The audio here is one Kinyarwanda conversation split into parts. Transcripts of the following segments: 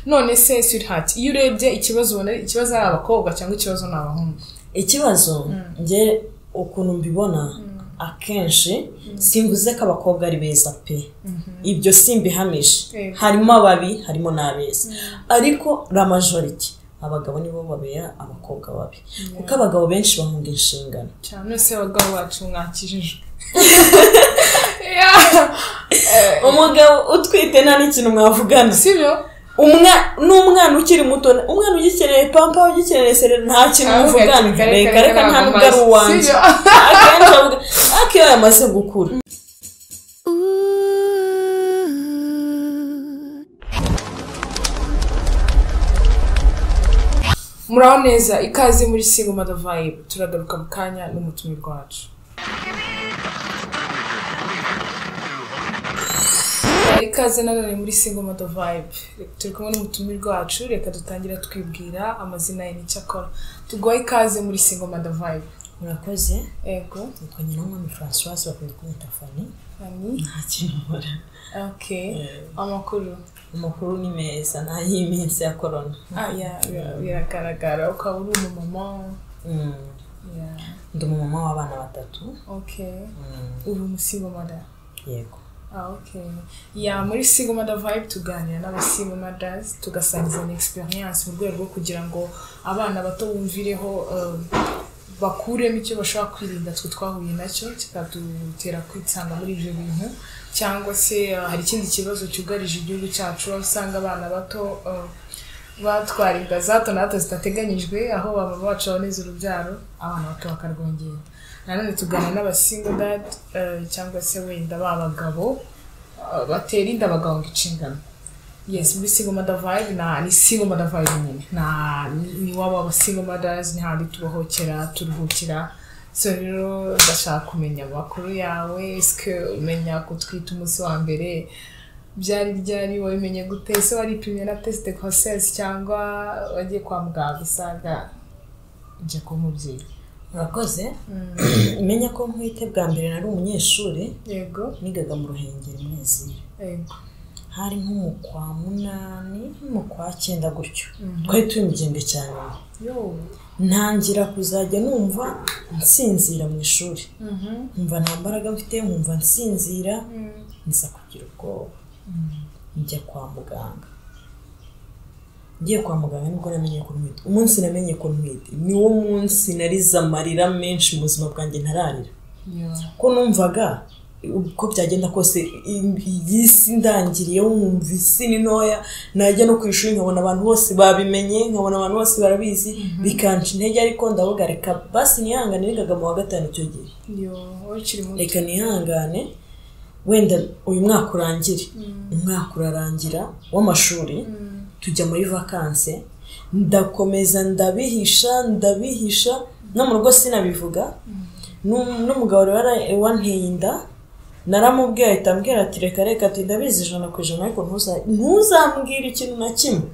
none se sweetheart iyo urebye ikibazo ubona ikibazo ari abakobwa cyangwa ikibazo ni abahungu ikibazo njye ukuntu mbibona akenshi simvuze ko abakobwa ari beza pe ibyo simbihamije Yego. harimo ababi harimo n'abeza ariko la majority abagabo nibo babera abakobwa babi kuko abagabo benshi bahunga inshingano cyane se abagabo bacu mwakijijwe umugabo utwite nta n'ikintu mwavugana si byo Umwa- n'umwana ukiri muto umwana ugikeneye pampa ugikeneye serera nta kintu muvugana reka reka nta nubwo ari uwanjye akenshi avuga ariko iyo yamaze gukura muraho neza ikaze muri singo madavayi turagaruka mu kanya n'umutumirwa wacu ikaze nanone muri singo modo vibe turi kumwe n'umutumirwa wacu reka dutangira twibwira amazina ye n'icyo akora tuguha ikaze muri singo modo vibe murakoze yego nitwa nyirangwami francoise bakwiye kumwita fani hani nta kintu nkora ok amakuru amakuru ni meza nta y'iminsi ya korona ah ya bira- biragaragara ukaba uri umumama Mm. ya ndi umumama w'abana batatu ok Mm. uri umusingo moda yego Ah, okay. ya muri single mother vibe tuganira n'abasingle mothers tugasangiza na experience mu rwego rwo kugira ngo abana bato bumvireho um, bakuremo icyo bashobora kwirinda twe twahuye nacyo kikadutera kwitsanga muri ibyo bintu cyangwa se uh, hari ikindi kibazo cyugarije igihugu cyacu aho usanga abana bato uh, batwara inda za hato na hato zidateganyijwe aho baba bacu baboneza urubyaro abana bato bakarwongera nanone tugana n'abasingo dad eh, cyangwa se wenda b'abagabo eh, batera inda bagahunga inshingano yes muri single mother vibe na ni single mother vibe nyine na ni waba aba single mothers ni handi tubohokera turuhukira so rero ndashaka kumenya amakuru yawe esike umenya kutwita umunsi wa mbere byari byari wabimenye gute ese waripimye na tesite kosesi cyangwa wagiye kwa muganga usanga njye kuba umubyeyi murakoze menya ko nkwite bwa mbere nari umunyeshuri yego nigaga mu ruhengeri mwezi yego hari nko mu kwa munani mu kwa cyenda gutyo twari turi mu gihembwe cya nyuma yo ntangira kuzajya numva nsinzira mu ishuri mhm nkumva nta mbaraga mfite nkumva nsinzira nza kugira ubwoba njya kwa muganga ngiye kwa muganga nibwo namenye ko ntwite umunsi namenye ko ntwite niwo munsi narize amarira menshi mu buzima bwanjye ntararira yo ko numvaga uko byagenda kose i- iyi si ndangiriyeho nkumva isi ni ntoya najya no ku ishuri nkabona abantu bose babimenye nkabona abantu bose barabizi bikanca intege ariko ndavuga reka basi nihangane nigaga mu wa gatanu icyo gihe yo ukiri muto reka nihangane wenda uyu mwaka urangire umwaka urarangira w'amashuri tujya muri vakanse ndakomeza ndabihisha ndabihisha no mu rugo sinabivuga N'um- n'umugabo rero ara- wanteye inda naramubwiye ahita ambwira ati reka reka ati ndabizi ijana ku ijana ariko ntuza- ntuzambwire ikintu na kimwe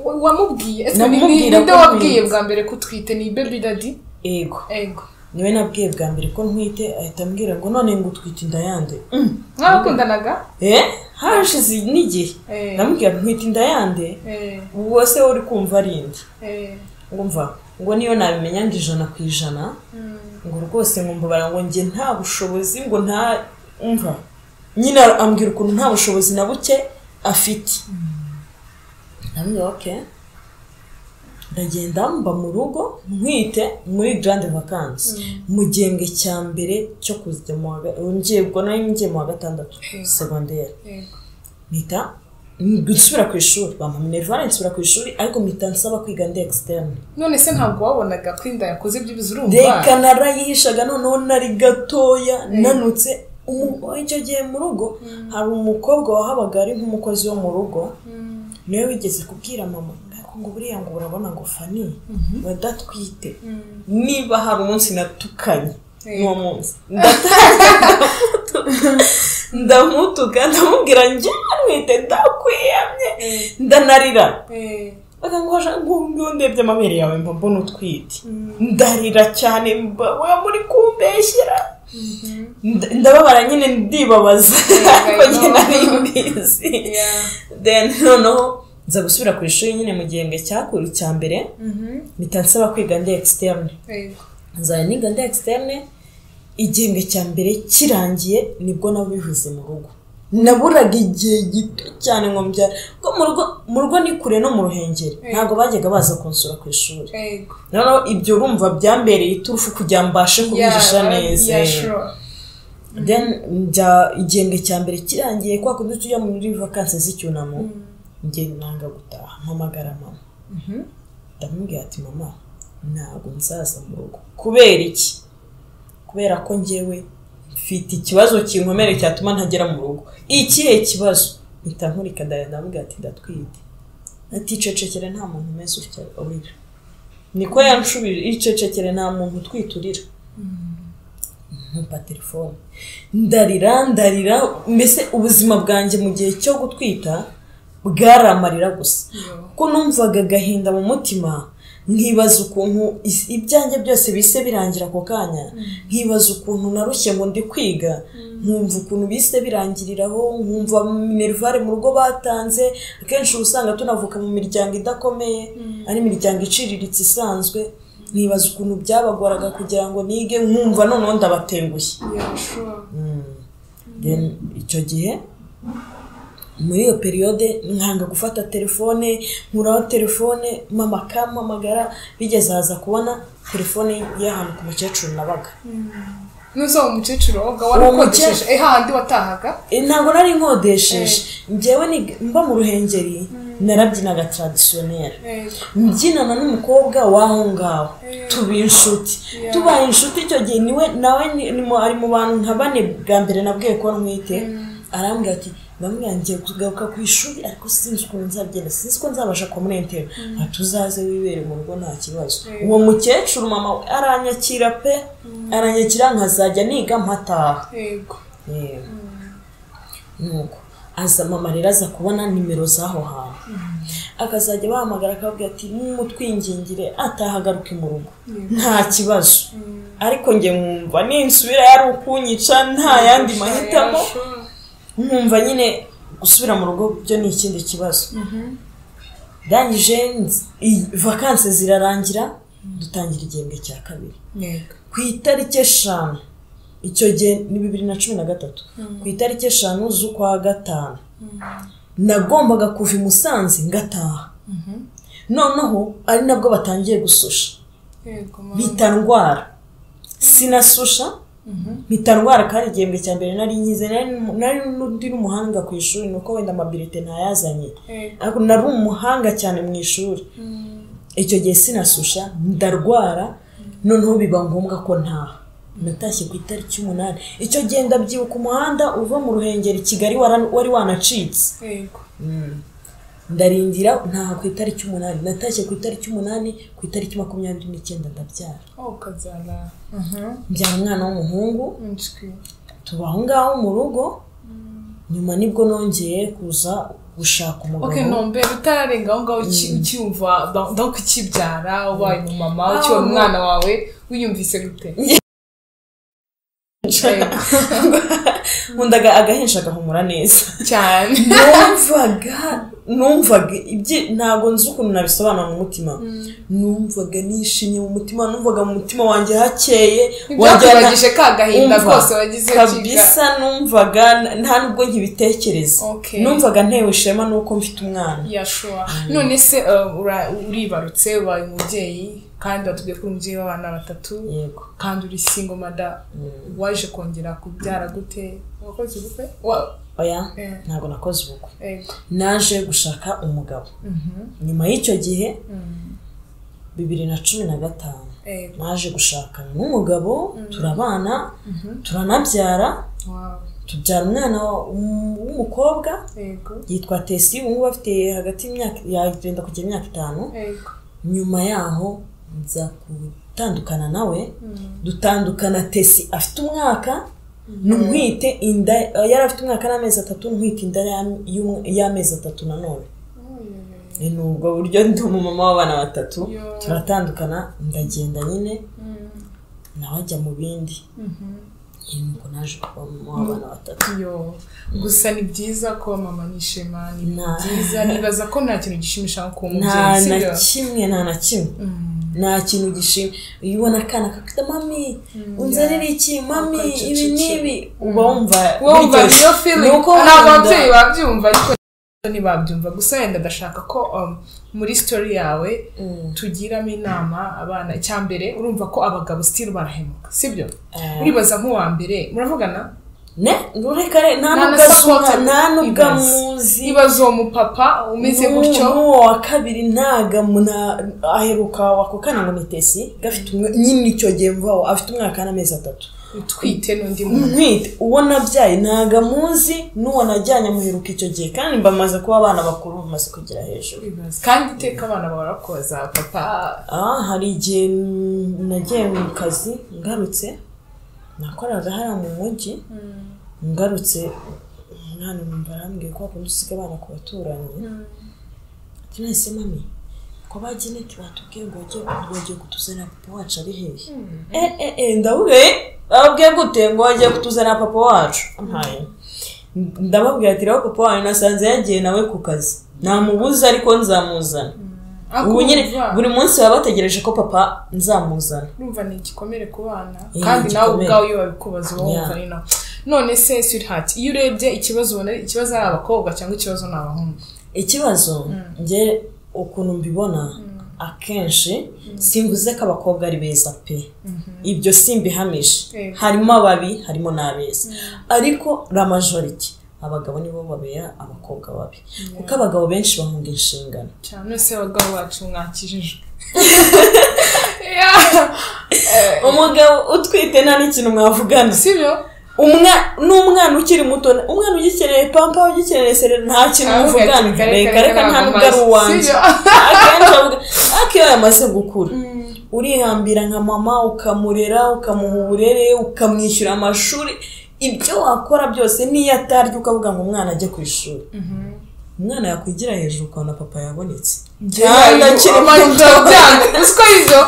Wa- wamubwiye ese ni- ni Namubwira ninde ko wabwiye ntwite. bwa mbere ko utwite ni baby daddy yego yego niwe nabwiye bwa mbere ko ntwite ahita ambwira ngo none ngo utwite inda yande Mm. mwarakundanaga eh hashize n'igihe Eh. namubwira ntwite inda yande eh uwo se uri kumva ari inde eh wumva ngo niyo nabimenya ngo ijana ku ijana ngo rwose nkumva bara ngo njye nta bushobozi ngo nta umva nyine ambwira ukuntu nta bushobozi na buke afite ndabwira oke ndagenda mba mu rugo ntwite muri garande vakansi mu gihembwe cya mbere cyo kujya mu wa ga- ngiye ubwo nari ngiye mu wa gatandatu segonderi yego mpita nsubira ku ishuri bampa minerivare nsubira ku ishuri ariko mpita nsaba kwiga ndi ekisiterne none se ntabwo wabonaga ko inda yakoze byibuze urumva reka narayihishaga noneho nari gatoya nanutse umu- icyo gihe mu rugo hari umukobwa wahabaga ari nk'umukozi wo mu rugo niwe wigeze kubwira mama ariko ngo buriya ngo urabona ngo fani badatwite niba hari umunsi natukanye Eh. n'uwo munsi ndamutuka ndamubwira njye ntwite ndakwiyamye ndanarira eh bakangwaje ngo ndebye amabere yawe mba mbona utwite ndarira cyane mba wa muri kumbeshyera Nda- ndababara nyine ndibabaza Yeah, I ko njye know. nari mbizi Yeah. then noneho nza gusubira ku ishuri nyine mu gihembwe cyakuru cya mbere mpita nsaba kwiga ndi externe yego nzajya niga ndi externe igihembwe cya mbere kirangiye nibwo nabo bivuze mu rugo naburaga igihe gito cyane ngo mbyara kuko mu rugo mu rugo ni kure no mu ruhengeri ntabwo bajyaga baza kunsura ku ishuri yego noneho ibyo urumva byambereye iturufu kugira ngo mbashe kubihisha Yeah, neza yeah, sure. then njya igihembwe cya mbere kirangiye kwa kundi tujya muri vakansi z'icyunamo njye nanga gutaha mpamagara mama ndamubwira ati mama ntabwo nzaza mu rugo kubera iki kubera ko njyewe mfite ikibazo kinkomere cyatuma ntagera mu rugo ikihe kibazo mpita nkurika ndaya ndamubwira ati ndatwite aticecekere nta muntu umeze utya urira niko yanshubije icecekere nta muntu utwite urira nkumva telefone ndarira ndarira mbese ubuzima bwanjye mu gihe cyo gutwita bwaramarira gusa Yo. ko numvaga agahinda mu mutima nkibaza ukuntu is- ibyanjye byose bise birangira ako kanya nkibaza ukuntu narushye ngo ndi kwiga nkumva ukuntu bise birangiriraho nkumva minerivare mu rugo batanze akenshi uba usanga tunavuka mu miryango idakomeye ari imiryango iciriritse isanzwe nkibaza ukuntu byabagoraga kugira ngo nige nkumva noneho ndabatengushye Yeah, sure. Then icyo gihe muri iyo periyode nkanga gufata telefone nkuraho telefone mama akampamagara bigeze haza kubona telefone y'ahantu ku mukecuru nabaga n'uza umukecuru woga mukecuru. warakodesheje eh hahandi watahaga Eh, ntabwo nari nkodesheje njyewe ni- mba mu ruhengeri narabyinaga taradisiyoneri yego mbyinana n'umukobwa w'aho ngaho tuba inshuti Yeah. tubaye inshuti icyo gihe niwe nawe ni- ni mu- ari mu bantu nka bane bwa mbere nabwiye ko ntwite arambwira ati ndamubwira ngiye kugaruka ku ishuri ariko sinzi ukuntu nzabyenda sinzi ko nzabasha kumurentera ati uzaze wibere mu rugo nta kibazo Yeah. uwo mukecuru mama we aranyakira pe aranyakira nkazajya niga mpataha yego yewe nuko aza mama rero aza kubona nimero z'aho hantu akazajya bahamagara akabwira ati n'umutwingingire atahagaruke mu rugo nta kibazo ariko njye nkumva ninsubira yari ukunyica nta yandi mahitamo Yeah, sure. nkumva nyine gusubira mu rugo byo ni ikindi kibazo ndangije nzi- i- vakansi zirarangira dutangira igihembwe cya kabiri yego ku itariki eshanu icyo gihe ni bibiri na cumi na gatatu ku itariki eshanu z'ukwa gatanu nagombaga kuva i musanze ngataha noneho ari nabwo batangiye gususha yego mama. mpita ndwara sinasusha mpita ndwara kandi igihembwe cya mbere nari nkize nari nari n'undi n'umuhanga ku ishuri nuko wenda amabilite ntayazanye yego ariko nari umuhanga cyane mu ishuri icyo gihe sinasusha ndarwara noneho biba ngombwa ko ntaha natashye ku itariki umunani icyo gihe ndabyibuka umuhanda uva mu ruhengeri kigali wara- wari wanacitse yego ndarindira ntaha ku itariki umunani natashye ku itariki umunani ku itariki makumyabiri n'icyenda ndabyara aho ukazana mbyara umwana w'umuhungu inswi tuba aho ngaho mu rugo nyuma nibwo nongeye kuza gushaka umugabo ok ntombe utararenga aho ngaho uki- ucyumva ndaho kukibyara ubaye umumama ukibona Ah, umwana wawe wiyumvise gute Yego. nkundaga agahinja agahumura neza cyane numvaga numvaga ibyi- ntabwo nzi ukuntu nabisobanura mu mutima numvaga nishimye mu mutima numvaga mu mutima wanjye hakeye wagira na- ntibyakubagije ka gahinda Umva, kose wagize kabisa numvaga n- nta nubwo nkibitekereza Okay. numvaga ntewe ishema nuko mfite umwana yashowa none se uh, ura- uribarutse ubaye umubyeyi kandi watubwiye ko uri umubyeyi w'abana batatu yego kandi uri singo mada waje kongera kubyara gute wakoze ubukwe Wa- oya Eh. ntabwo nakoze ubukwe yego naje gushaka umugabo nyuma y'icyo gihe bibiri na cumi na gatanu yego naje gushakana n'umugabo turabana turanabyara wow tubyara umwana wa- um- w'umukobwa yego yitwa tesi ubu ngubu afite hagati y'imyaka yagenda kugira imyaka itanu yego nyuma yaho nza gutandukana nawe dutandukana tesi afite umwaka ntwite inda yari afite umwaka n'amezi atatu ntwite inda ya- y'um- y'amezi atatu nanone ni ubwo buryo ndi umumama w'abana batatu Yo. turatandukana ndagenda nyine nawe ajya mu bindi iyi ni uko naje kuba mama w'abana batatu yo gusa ni byiza ko mama ni ishema ni byiza nibaza ko nta kintu gishimisha nko kuba nta umubyeyi na sibyo kimwe nta na kimwe Mm. nta kintu gishima iyo ubona akana kakita mami unzanire iki mami Akacecekera. ibi n'ibi uba wumva wumva biryoshye. iyo feeling Ni uko ntabwo wumva- ababyeyi babyumva ariko ntibabyumva gusa wenda ndashaka ko um, muri story yawe Mm. tugiramo inama abana icya mbere urumva ko abagabo still barahemuka sibyo Eh. uribaza nk'uwa mbere muravugana ne rureka re Nta nta nubwo na azi support umwana, nta nubwo ibaze. amuzi nibaza uwo mupapa umeze N'uwo- gutyo n'uwo wa kabiri ntaga muna- aheruka wako kana ngo ni tesi gafite umwe nyine icyo gihe mvaho afite umwaka n'amezi atatu utwite n'undi muntu ntwite uwo nabyaye ntago amuzi n'uwo najyanye amuheruka icyo gihe kandi mbamaze kuba abana bakuru bamaze kugera hejuru Uribaza. kandi iteka abana bahora kubaza papa ah hari igihe nagiye mu kazi ngarutse nakoraga hariya mu mujyi ngarutse umwana numva arambwiye ko wakunda usiga abana ku baturanyi ati mwese mami ko bagene batubwiye ngo bajye bagiye kutuzanira papa wacu ari hehe eh eh eh ndavuga eh bababwiye gute ngo bagiye kutuzanira papa wacu ntayo ndababwira ati rero papa wanyu nasanze yagiye nawe ku kazi namubuza ariko nzamuzana ubu nyine buri munsi baba bategereje ko papa nzamuzana urumva ni igikomere ku bana Eh, kandi ni nawe igikomere. ubwawe iyo babikubaza uba wumva Yeah. ari nako none se sweetheart iyo urebye ikibazo ubona ikibazo ari abakobwa cyangwa ikibazo ni abahungu ikibazo njye ukuntu mbibona akenshi simvuze ko abakobwa ari beza pe ibyo simbihamije Eh. harimo ababi harimo n'abeza ariko la majority abagabo nibo babera abakobwa babi kuko abagabo benshi bahunga inshingano cyane nose abagabo bacu mwakijijwe Yeah. Eh, umugabo utwite nta n'ikintu mwavugana sibyo umwana n'umwana ukiri muto umwana ugikeneye pampa ugikeneye serera nta kintu muvugana reka reka nta nubwo ari uwanjye Sibyo? akenshi avuga ariko iyo yamaze gukura urihambira nka mama ukamurera ukamuha uburere ukamwishyura amashuri ibyo wakora byose n'iyo atarya ukavuga ngo umwana ajye ku ishuri umwana yakwigira hejuru ukabona papa yabonetse cyane akiri muto usiko ibyo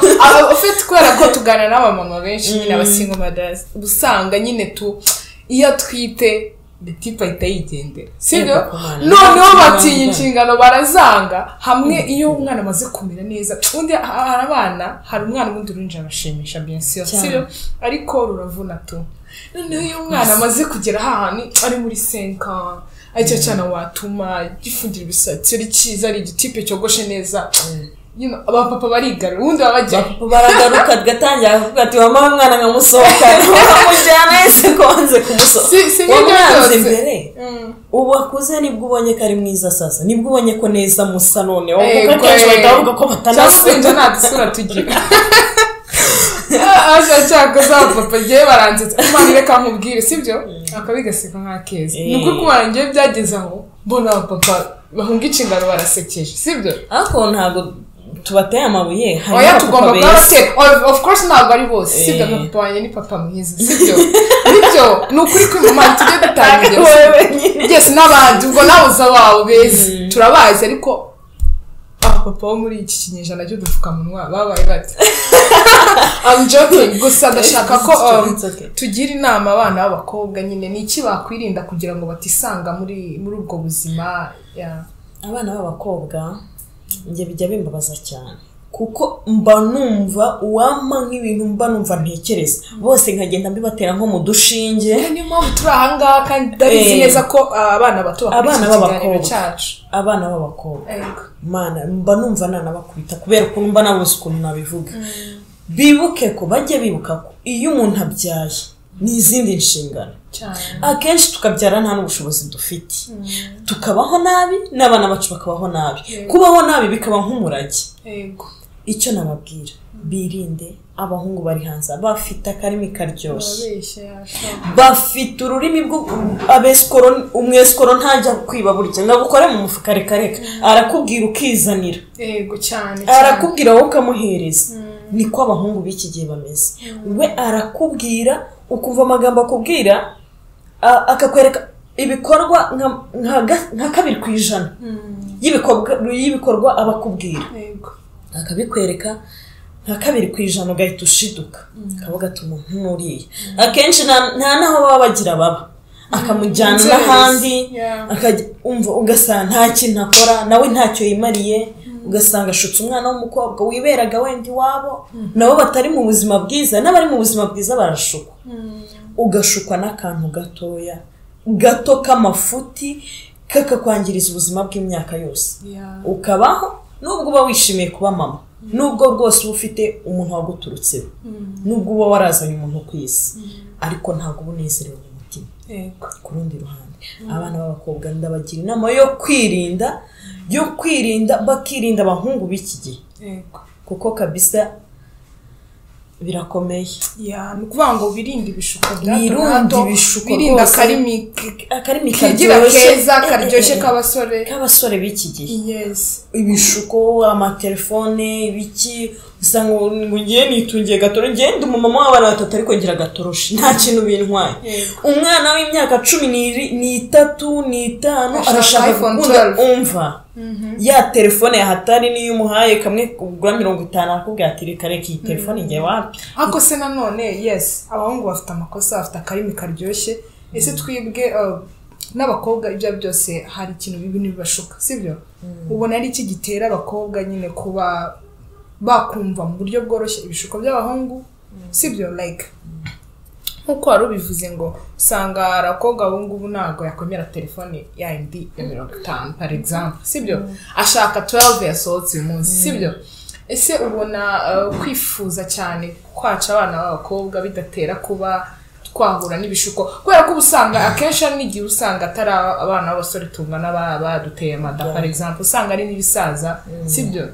ufite kubera ko tuganira n'abamama benshi nyine abasingo madazi uba usanga nyine tu iyo atwite betipe ahita yigendera sibyo Yego, Imana. noneho batinya Imana. inshingano barazanga hamwe iyo umwana amaze kumera neza undi ha- hari abana hari umwana ubundi urinjira abashimisha byensiyo Cyane. sibyo ariko ruravuna tu noneho iyo umwana amaze kugera ahantu ari muri senka aricyo cyana watuma gifungira ibisatsi ari cyiza ari igitipe cyogoshe neza You know, abapapa barigarura ubundi baba bajya baragaruka agatangira avuga ati mama umwana nkamusohokana bamujyana yese konze kumusohoka Si- si nk'ibyo wamwanze byose. imbere Mm. ubu akuze nibwo ubonye ko ari mwiza sasa nibwo ubonye ko neza musa noneho kuko Ego, akenshi eh. bahita bavuga ko cyangwa se njye batanasura nta dusura tugira ashaka za papa ngewe baransetsa imana reka nkubwire sibyo akabigaseka nk'akeza Eh. ni ukuri kubara ngewe byageze aho mbona abapapa bahunga inshingano barasekeje sibyo ariko ntabwo tubateye amabuye oya harimo tugomba abapapa kuba beza se of- of course ntabwo ari bose sibyo Eh. na papa wanjye ni papa mwiza sibyo nibyo ni ukuri kwimana tujye dutanga ibyo Wowe nyine. yes n'abandi ubwo nawe uzi abawe beza turabazi ariko abapapa bo muri iki kinyejana cy'udupfukamunwa babaye bati I'm joking gusa ndashaka ko um, It's okay. tugira inama abana b'abakobwa nyine ni iki bakwirinda kugira ngo batisanga muri muri ubwo buzima yeah. abana b'abakobwa njye bijya bimbabaza cyane kuko mba numva uwampa nk'ibintu mba numva ntekereza bose nkagenda mbibatera nko mu dushinge niyo mpamvu turi ahangaha kandi ndabizi Eh. neza ko ah, abana bato Abana bakurikira ikiganiro b'abakobwa. cyacu abana b'abakobwa Ego. mana mba numva nanabakubita kubera ukuntu mba nabuze ukuntu nabivuga bibuke ko bajye bibuka ko iyo umuntu abyaye ni izindi nshingano cyane akenshi tukabyara nta n'ubushobozi dufite tukabaho nabi n'abana bacu bakabaho nabi kubaho nabi bikaba nk'umurage yego icyo nababwira birinde abahungu bari hanze bafite akarimi karyoshye urabeshya yasha bafite ururimi rwo abesikoro umwesikoro ntajya kwiba burya ngo agukore mu mufuka reka reka arakubwira ukizanira yego cyane cyane arakubwira wowe ukamuhereza niko abahungu b'iki gihe bameze we arakubwira ukumva amagambo akubwira a- akakwereka ibikorwa nka- nka ga- nka kabiri ku ijana y'ibikorwa- y'ibikorwa aba akubwira yego akabikwereka nka kabiri ku ijana ugahita ushiduka kaba gatuma nk'uriya akenshi nta nta n'aho baba bagira baba akamujyana Inzererezi. n'ahandi Yeah. akajya umva ugasanga nta kintu akora nawe ntacyo yimariye ugasanga ashutse umwana w'umukobwa wiberaga wenda iwabo nabo batari mu buzima bwiza n'abari mu buzima bwiza barashukwa ugashukwa n'akantu gatoya gato k'amafuti kakakwangiriza ubuzima bw'imyaka yose Yeah. ukabaho nubwo uba wishimiye kuba mama nubwo rwose uba ufite umuntu waguturutseho nubwo uba warazanye umuntu ku isi ariko ntabwo uba unezerewe mu mutima Yego. ku rundi ruhande abana b'abakobwa ndabagira inama yo kwirinda yo kwirinda bakirinda abahungu b'iki gihe Yego. kuko kabisa birakomeye Yeah, ni ukuvuga ngo birinde ibishuko bya hato na Birinde hato, ibishuko birinde rwose. akarimi akarimi kigira karyoshye keza eh, eh, karyoshye eh, k'abasore k'abasore b'iki gihe yes ibishuko amatelefone ibiki usanga ngo ngiye nitungiye gatoro ngiye ndi umumama w'abana batatu ariko ngira agatoroshi nta kintu bintwaye Yego. umwana w'imyaka cumi n'iri- n'itatu n'itanu Ashaka arashaka iPhone gukunda 12. umva ya telefone yahatari niyo umuhaye kamwe kugura mirongo itanu arakubwira ati reka reka iyi telefone igiye wapi ariko se nanone yes abahungu bafite amakosa bafite akarimi karyoshye ese twibwe uh, n'abakobwa ibyo ari byo byose hari ikintu bibi ntibibashuka sibyo ubona ari iki gitera abakobwa nyine kuba bakumva mu buryo bworoshye ibishuko by'abahungu sibyo like nk'uko wari ubivuze ngo usanga hari abakobwa ubu ngubu ntabwo yakwemera telefone ya indi ya mirongo itanu par exemple sibyo ashaka 12 yasohotse uyu munsi sibyo ese ubona uh, kwifuza cyane kwaca abana b'abakobwa bidatera kuba twahura n'ibishuko kubera ko uba usanga akenshi hari n'igihe usanga atari aba- abana b'abasore tungana ba- baduteye amada par exemple usanga ari n'ibisaza sibyo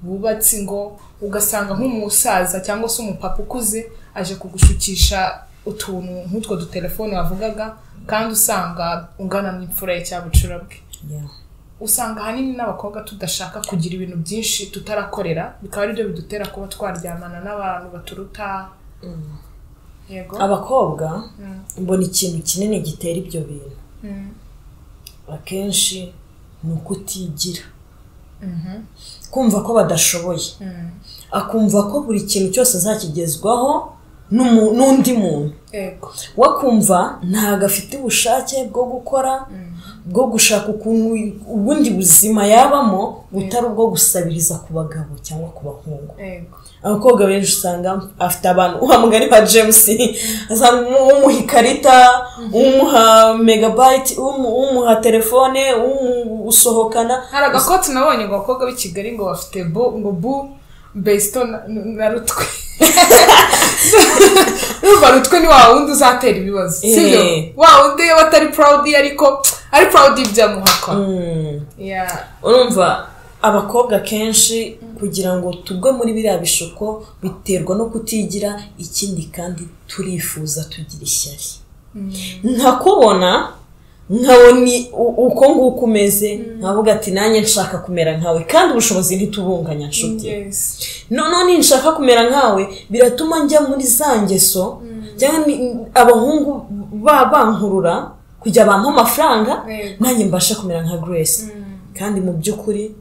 bubatse ingo ugasanga nk'umusaza cyangwa se umupapa ukuze aje kugushukisha utuntu nk'utwo dutelefone wavugaga kandi usanga ungana n'imfura ye cyangwa bucura bwe usanga ahanini n'abakobwa tudashaka kugira ibintu byinshi tutarakorera bikaba ari byo bidutera kuba twaryamana n'abantu baturuta yego abakobwa Mm. mbona ikintu kinini gitera ibyo bintu Mm. akenshi ni ukutigira Mhm. kumva ko badashoboye Mm. akumva ko buri kintu cyose azakigezwaho n'umu- n'undi muntu yego we akumva ntabwo afite ubushake bwo gukora bwo gushaka ukuntu ubundi buzima yabamo butari ubwo gusabiriza ku bagabo cyangwa ku bahungu yego abakobwa benshi usanga afite abantu uha mugari wa james asanga umu- umuha ikarita umuha megabayiti umu- umuha telefone umusohokana hari agakoti nabonye ngo abakobwa b'i kigali ngo bafite bu ngo bu besito na- na rutwe urumva rutwe ni wa wundi uzatera ibibazo sibyo Eh. wa wundi iyo batari purawudi ariko ari purawudi ibyo amuhakwa Yeah. urumva abakobwa kenshi kugira ngo tugwe muri biriya bishuko biterwa no kutigira ikindi kandi turifuza tugira ishyari nkakubona nkabona u- uko nguko umeze nkavuga ati nanjye nshaka kumera nkawe kandi ubushobozi ntitubunganya nshuti Yes. noneho ninshaka kumera nkawe biratuma njya muri za ngeso cyangwa ni- abahungu ba- bankurura kujya bampa amafaranga Yego. nanjye mbashe kumera nka grace kandi mu by'ukuri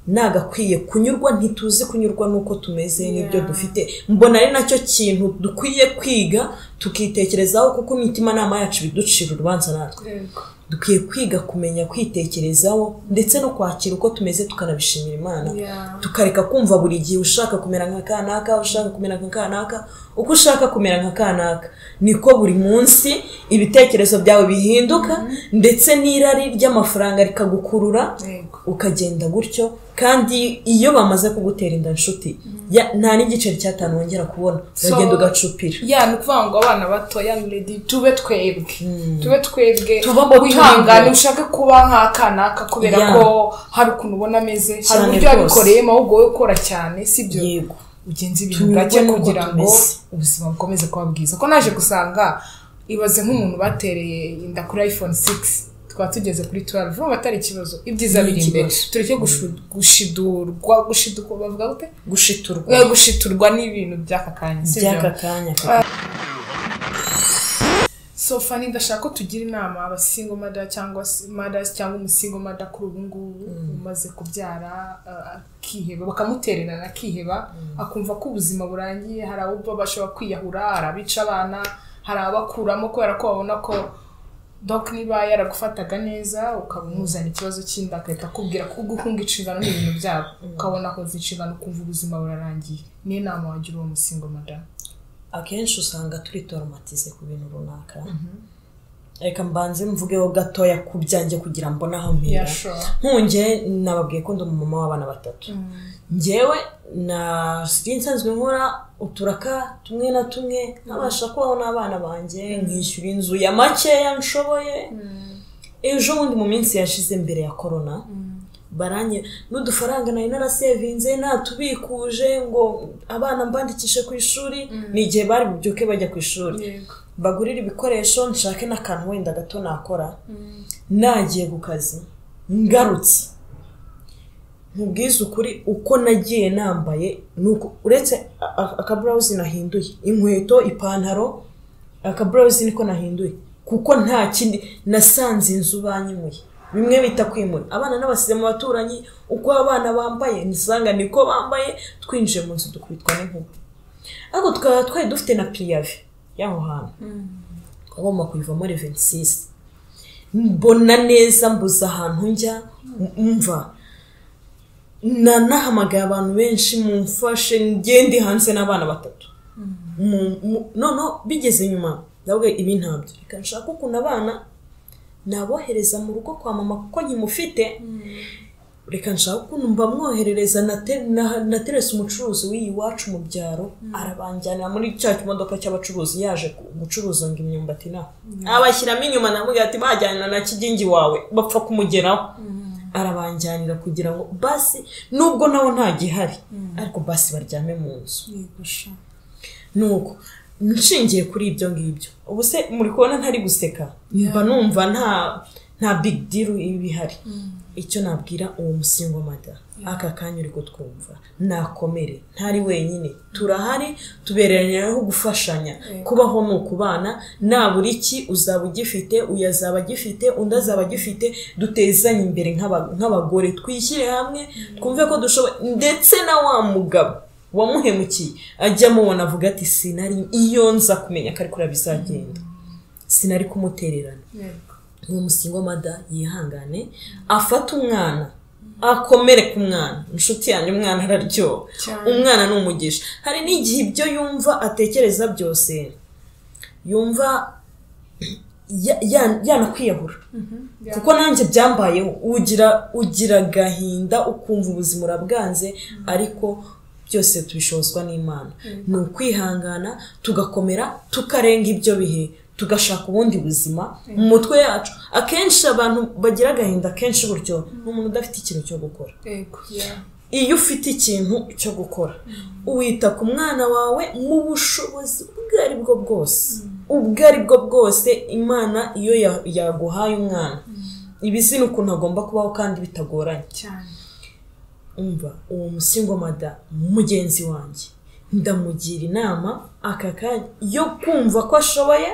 nagakwiye kunyurwa ntituzi kunyurwa n'uko tumeze n'ibyo dufite mbona ari nacyo kintu dukwiye kwiga tukitekerezaho kuko imitimanama yacu biducira urubanza natwe Yego. dukwiye kwiga kumenya kwitekerezaho ndetse no kwakira uko tumeze tukanabishimira imana Yeah. tukareka kumva buri gihe ushaka kumera nka kanaka ushaka kumera nka kanaka uko ushaka kumera nka kanaka niko buri munsi ibitekerezo byawe bihinduka ndetse n'irari ry'amafaranga rikagukurura Yego. ukagenda gutyo kandi iyo bamaze kugutera inda nshuti ya- nta n'igiceri cy'atanu wongera kubona uragenda ugacupira ya ni ukuvuga ngo abana bato young lady tube twebwe tube twebwe Tubamo turi wihangane bo. ushake kuba nk'akanaka kubera Yeah. ko hari ukuntu ubona ameze hari Cyane uburyo rwose. yabikoreyemo ahubwo wowe ukora cyane sibyo yego ugenza ibintu Tunyurwe gake n'uko kugira ngo tumeze. ubuzima bukomeze kuba bwiza ko naje gusanga ibaze nk'umuntu batereye inda kuri iphone 6 twaba tugeze kuri 12 urumva atari ikibazo ibyiza Ni biri imbere ikibazo. tureke gushu- gushidurwa gushidurwa bavuga gute gushiturwa Eh, gushiturwa n'ibintu by'aka kanya sibyo? by'aka kanya so fani ndashaka ko tugira inama abasingo mada cyangwa se- mothers cyangwa umusingo mada kuri ubu ngubu umaze kubyara uh, akiheba bakamutererana akiheba akumva ko ubuzima burangiye hari abo bashobora kwiyahura hari abica abana hari abakuramo kubera ko babona ko doc niba yaragufataga neza ukaba umuzana ikibazo cy'inda agahita akubwira ko guhunga inshingano ni ibintu byabo ukabona akoze inshingano ukumva ubuzima burarangiye ni inama wagira uwo musingo madamu akenshi usanga turi toromatize ku bintu runaka reka mbanze mvugeho gatoya ku byanjye kugira mbone aho mpera Yeah, sure. nkungewe nababwiye ko ndi umumama w'abana batatu ngewe na sinzi nsanzwe nkora uturaka tumwe na tumwe nkabasha kubaho n'abana banjye nkishyura inzu ya makeya nshoboye ejo bundi mu minsi yashize mbere ya korona baranye n'udufaranga nari narasevinze natubikuje ngo abana mbandikishe ku ishuri ni igihe bari bubyuke bajya ku ishuri Yego. mbagurire ibikoresho nshake n'akantu wenda gato nakora nagiye ku kazi ngarutse nkubwize ukuri uko nagiye nambaye nuko uretse a- a- akaburawuzi nahinduye inkweto ipantaro akaburawuzi niko nahinduye kuko nta kindi nasanze inzu banyimuye bimwe bita kwimura abana n'abasize mu baturanyi uko abana bambaye nisanga niko bambaye twinjiye mu nzu dukubitwa n'inkuba ariko tukaba twari dufite na piyave y'aho hantu twagomba kuyivamo reventisisi mbona neza mbuze ahantu njya mva na nahamagaye abantu benshi mumfashe njye ndi hanze n'abana batatu Mu- mu- none bigeze nyuma ndabwo ibi ntabyo reka nshaka ukuntu abana nabohereza mu rugo kwa mama kuko nkimufite reka nshaka ukuntu mbamwoherereza nate- na- naterese umucuruzi w'iyi wacu mu byaro arabanjyanira muri cya kimodoka cy'abacuruzi yaje gu- gucuruza ngo imyumbati nawe abashyiramo inyuma namubwira ati bajyanira na kigingi wawe bapfa kumugeraho arabanjyanira kugira ngo basi nubwo nawe nta gihari ariko basi baryame mu nzu Yego, sure. nuko nshingiye kuri ibyo ngibyo ubu se muri kubona ntari guseka mba numva nta nta big deal ibihari icyo nabwira uwo musingo mada aka kanya uri kutwumva nakomere ntari wenyine turahari tubereranyeho gufashanya kubaho ni ukubana nabura iki uzaba ugifite uyu azaba agifite undi azaba agifite dutezanye imbere nk'aba- nk'abagore twishyire hamwe twumve ko dushoboye ndetse na wa mugabo wamuhemukiye ajya amubona avuga ati sinari iyo nza kumenya ko ari kuriya bizagenda sinari kumutererana Yego. uwo musingo mada yihangane afate umwana akomere ku mwana inshuti yanjye umwana araryoha Cyane. umwana ni umugisha hari n'igihe ibyo yumva atekereza byose yumva ya- ya- yanakwiyahura Yeah. kuko nanjye byambayeho ugira ugira agahinda ukumva ubuzima urabwanze ariko byose tubishozwa n'imana ni ukwihangana tugakomera tukarenga ibyo bihe tugashaka ubundi buzima mu mutwe yacu akenshi abantu bagira agahinda kenshi gutyo ni umuntu udafite ikintu cyo gukora Yego, yeah. iyo ufite ikintu cyo gukora wita ku mwana wawe mu bushobozi ubwo ari bwo bwose ubwo ari bwo bwose imana iyo ya- yaguhaye umwana ibi si ukuntu agomba kubaho kandi bitagoranye cyane umva uwo musingomada mugenzi wanjye ndamugira inama aka kanya yo kumva ko ashoboye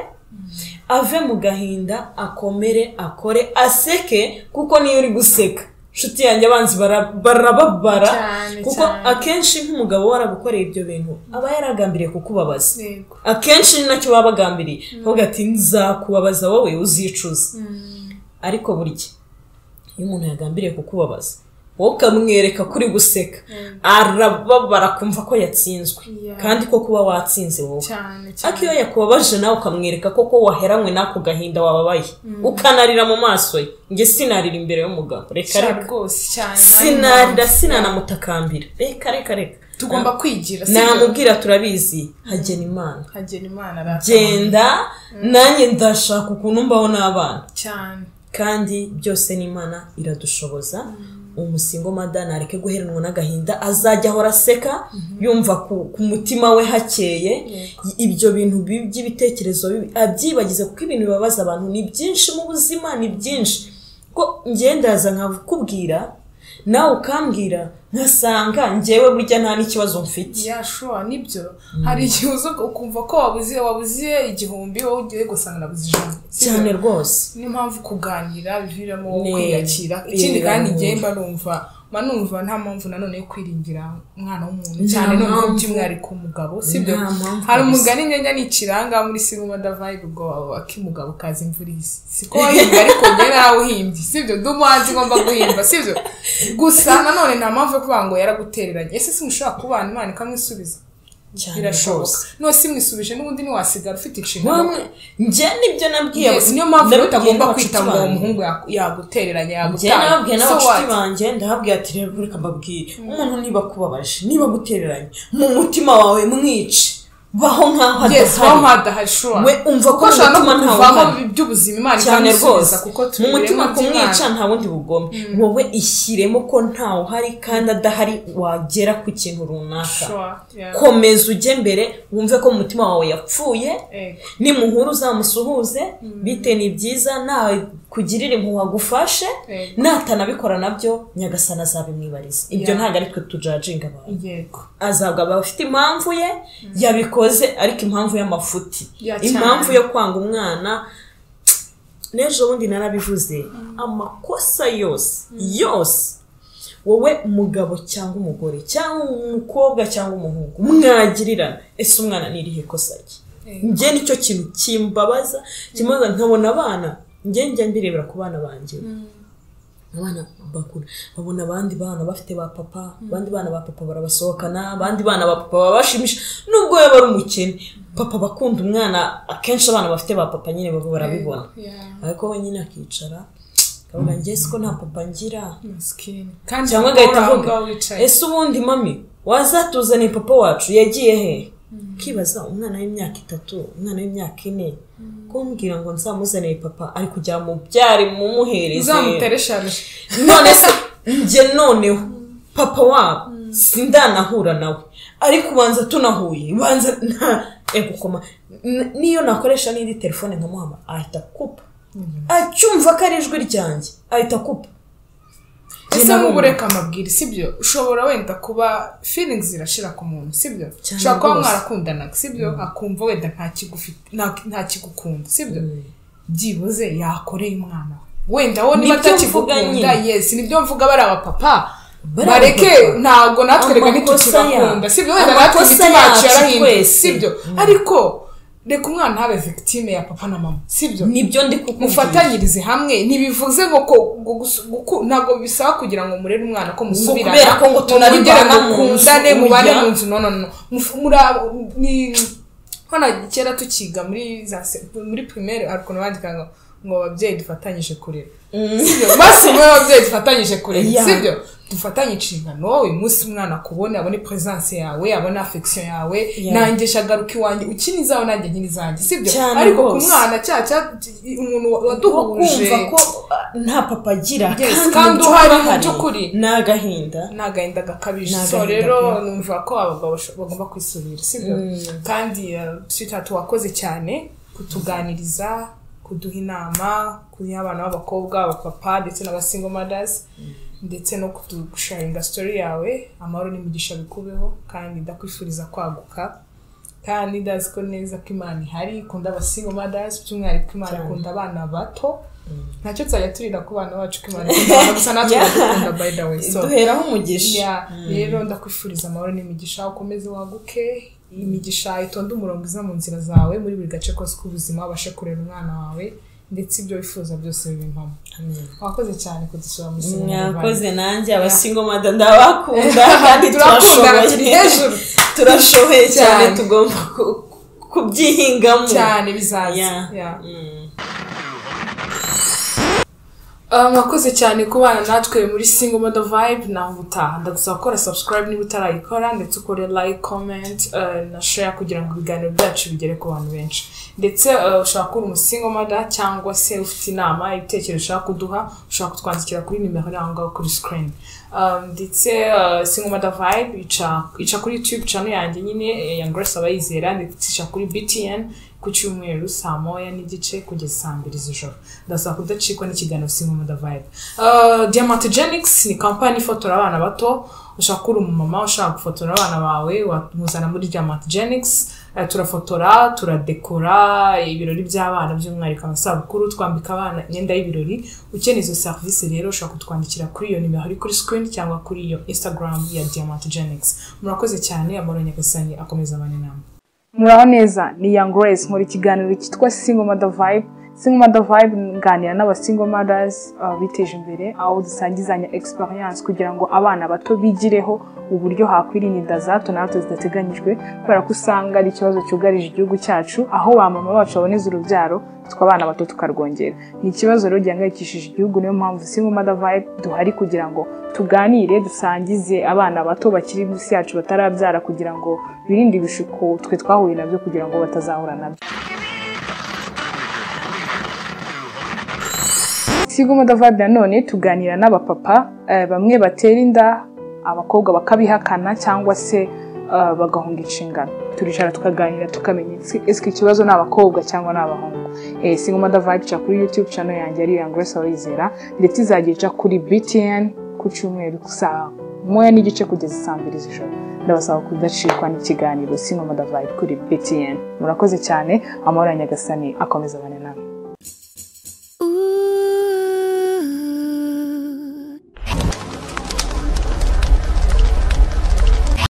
ave mu gahinda akomere akore aseke kuko niyo uri guseka inshuti yanjye abanzi bara- barababara Cyane, kuko cyane. akenshi nk'umugabo waragukoreye ibyo bintu aba yaragambiriye kukubabaza Yego. akenshi ni nacyo baba bagambiriye bavuga ati nzakubabaza wowe uzicuza ariko burya iyo umuntu yagambiriye kukubabaza wowe ukamwereka ko uri guseka arababara kumva ko yatsinzwe Yeah. kandi ko kuba watsinze wowe cyane ariko cyane iyo yakubabaje nawe ukamwereka ko ko waheranywe n'ako gahinda wababaye ukanarira mu maso ye njye sinarira imbere y'umugabo reka Cyane reka rwose cyane sinarira sinanamutakambira reka reka reka tugomba kwigira si byo? namubwira turabizi hagena imana hagera imana arata genda nanjye ndashaka ukuntu mbaho n'abana cyane kandi byose n'imana iradushoboza umusingo madana areke guheranwa n'agahinda azajya ahora aseka yumva ku, ku mutima we hakeye Yego. ibyo bintu bi- by'ibitekerezo bibi abyibagize kuko ibintu bibabaza abantu ni byinshi mu buzima ni byinshi ko ngendaza nkakubwira nawe ukambwira nkasanga ngewe burya nta n'ikibazo mfite yashora nibyo hari igihe uza ukumva ko wabuze wabuze igihumbi wowe ugiye gusanga nabuze ijana Si byo? cyane rwose niyo mpamvu kuganira biviramo Ne- kwiyakira ikindi biramura. kandi njyewe mba numva mba numva nta mpamvu nanone yo kwiringira umwana w'umuntu Nta cyane noneho mpamvu. by'umwihariko umugabo sibyo Nta mpamvu hari kabisa. umugani nyanya ni ikiranga muri sinema vibe ubwo akimugabo kaza imvura ihise siko wahimbye ariko njye nawe uhimbye sibyo ndi umuhanzi ngomba guhimba sibyo gusa nanone nta mpamvu yo kuvuga ngo yaragutereranye ese simushobora kubana imana ikamwisubiza cyane birashoboka rwose. none simwisubije n'ubundi ntiwasigara ufite inshingano Wamwe njye nibyo nabwiye Yes, niyo mpamvu rero nabibwiye utagomba n'abacuti kwita ngo uwo banjye. muhungu yaku- yagutereranye njye yagutanga nababwiye So n'abacuti what? banjye ndahabwira ati rero reka mbabwire umuntu niba akubabaje niba agutereranye mu mutima wawe mwice baho nk'aho yes waho adahari nk'adahari shuwa we umva ko kuko mu ashobora no mutima ntawe kukuvamo uhari. iby'ubuzima imana cyane rwose ikamusubiza kuko mu tubereye mutima mu kumwica by'Imana. nta wundi bugome wowe ishyiremo ko ntawe uhari kandi adahari wagera ku kintu runaka Sure, yeah. komeza ujye mbere wumve ko mu mutima wawe yapfuye Eh, nimuhura uzamusuhuze bite ni byiza nawe kugirira impuhwe agufashe Yego. natanabikora nabyo nyagasana azabimwibariza ibyo Yeah. ntabwo ari twe tujajinga abantu yego azabwa aba afite impamvu ye yabikoze ariko impamvu y'amafuti Ya, cyane. impamvu yo kwanga umwana n'ejo bundi narabivuze amakosa yose yose wowe umugabo cyangwa umugore cyangwa umukobwa cyangwa umuhungu mwagirirana ese umwana ni irihe kosa rye Eh. njye nicyo kintu kimbabaza kimaze nkabona abana njye njya mbirebera ku bana banjye abana bakura babona abandi bana bafite ba papa abandi bana ba papa barabasohokana abandi bana ba papa babashimisha nubwo yaba ari umukene papa bakunda umwana akenshi abana bafite ba papa nyine baba barabibona Yeah. ariko we nyine akicara akavuga njye siko nta papa ngira Masikini. kandi cyangwa nawe agahita aho avuga ngaho wicaye ese ubundi mami wazatuzaniye papa wacu yagiye he ukibaza umwana w'imyaka itatu umwana w'imyaka ine kumbwira ngo nzamuzanire papa ari kujya mu byari mumuhereze uzamutereshaje none se njye noneho papa wabo sindanahura nawe ariko ubanza tunahuye ubanza nta egukoma N- niyo nakoresha n'indi telefone nkamuhama ahita akupa acyumva ko ari ijwi ryanjye ahita akupa ese nk'ubu ureka amabwire sibyo ushobora wenda kuba feelings zirashira ku muntu sibyo Cyane ushobora kuba rwose. mwarakundanaga sibyo akumva wenda nta kigufite- nta- nta kigukunda sibyo byibuze yakoreye umwana we wenda wo niba Nibyo mvuga atakigukunda nyine. yes nibyo mvuga bari abapapa Bari bareke abapapa. ntabwo natwe reka Amakosa ntitukibakunda ya- sibyo wenda natwe amakosa imitima yacu yacu yarahindutse twese. sibyo ariko reka umwana habe victime ya papa na mama sibyo nibyo ndi kukubwira mufatanyirize hamwe ntibivuze ngo ko ngo gusu- guku- ntabwo bisaba kugira ngo murere umwana ko musubirana kubera ko ngo ngo tunaribana mu nzu, mukundane mubane urya. mu nzu no no no Muf- mura- ni hano kera tukiga muri za se- muri primaire hari ukuntu bandikaga ngo- ngo ababyeyi dufatanyije kurera sibyo maze umwe w'ababyeyi dufatanyije kurera Yeah. sibyo dufatanye inshingano uyu munsi umwana akubona abone presence yawe abone affection yawe Yeah. nanjye shagaruka iwanjye ukina izawe nanjye nkina izanjye sibyo Cyane ariko ku rwose. mwana cya cya umuntu wo waduhuje kumva ko ah, nta papa agira Yes, mu kandi uhari mu by'ukuri by'ukuri. ni agahinda ni agahinda gakabije Ni so agahinda, rero yeah. numva ko abagabo basho- bagomba kwisubira sibyo kandi sitatu wakoze cyane kutuganiriza kuduha inama kuduha abana b'abakobwa abapapa ndetse n'abasingo madazi ndetse no kudusharinga sitori yawe amahoro n'imigisha bikubeho kandi ndakwifuriza kwaguka kandi ndazi ko neza ko imana ihari ikunda abasingo madazi by'umwihariko imana Cyane. ikunda abana bato ntacyo tuzajya turira ku bana bacu ko imana ikunda abana gusa natwe Yeah. iradukunda by the way so duheraho umugisha ya rero ndakwifuriza amahoro n'imigisha ukomeze waguke imigisha itonde umurongo iza mu nzira zawe muri buri gace kose k'ubuzima ubashe kurera umwana wawe ndetse ibyo wifuza byose bibe impamo Amen. wakoze cyane kudusura muri mwakoze nanjye abasingo mada ndabakunda kandi turakundana turi turashoboye hejuru turashoboye cyane Cyane. tugomba ku- kubyihingamo cyane bizaza Yeah. Yeah. Mm. Ah, mwakoze cyane kubana natwe muri single model vibe naho ubutaha ndagusaba gukora subscribe niba utarayikora ndetse ukore like comment eh, na share kugira ngo ibiganiro byacu bigere ku bantu benshi ndetse eh, ushaka kuba umusingo mada cyangwa se ufite inama ibitekerezo ushaka kuduha ushaka kutwandikira kuri nimero iri aho ngaho kuri screen Um, ndetse eh, single mada vibe ica ica kuri youtube channel yanjye nyine eh, ya grace abayizera ndetse ica kuri btn ku cyumweru saa moya n'igice kugeza saa mbiri z'ijoro ndasaba kudacikwa n'ikiganiro simu muda vibe diamantogenics ni kampani ifotora abana bato ushaka ko uri umumama ushaka gufotora abana bawe wamuzana muri diamant genix Eh, turafotora turadekora ibirori by'abana by'umwihariko amasabukuru twambika abana imyenda y'ibirori ukeneye izo serivisi rero ushobora kutwandikira kuri iyo nimero iri kuri screen cyangwa kuri iyo instagram ya diamant genix murakoze cyane amahoro nyagasani akomeza abana inama muraho neza ni young grace muri kiganiro cyitwa single mother vibe single mother vibe nganira n'aba single mothers uh, biteje imbere aho dusangizanya experience kugira ngo abana bato bigireho uburyo hakwirinda inda za hato na hato zidateganyijwe kubera ko usanga ari ikibazo cyugarije igihugu cyacu aho ba mama bacu baboneza urubyaro twe abana bato tukarwongera ni ikibazo rero gihangayikishije igihugu niyo mpamvu single mother vibe duhari kugira ngo tuganire dusangize abana bato bakiri munsi yacu batarabyara kugira ngo birinde ibishuko twe twahuye nabyo kugira ngo batazahura nabyo sigo modavadi nanone tuganira n'abapapa eh, bamwe batera inda abakobwa bakabihakana cyangwa se eh, bagahunga inshingano turicara tukaganira tukamenya ese- ese ikibazo ni abakobwa cyangwa ni abahungu eh, singo modavadi ica kuri youtube channel yanjye ari yangresa wizera ndetse izajya ica kuri btn ku cyumweru saa moya n'igice kugeza saa mbiri z'ijoro ndabasaba kudacikwa n'ikiganiro singo modavadi kuri btn murakoze cyane amahoro ya nyagasani akomeza abane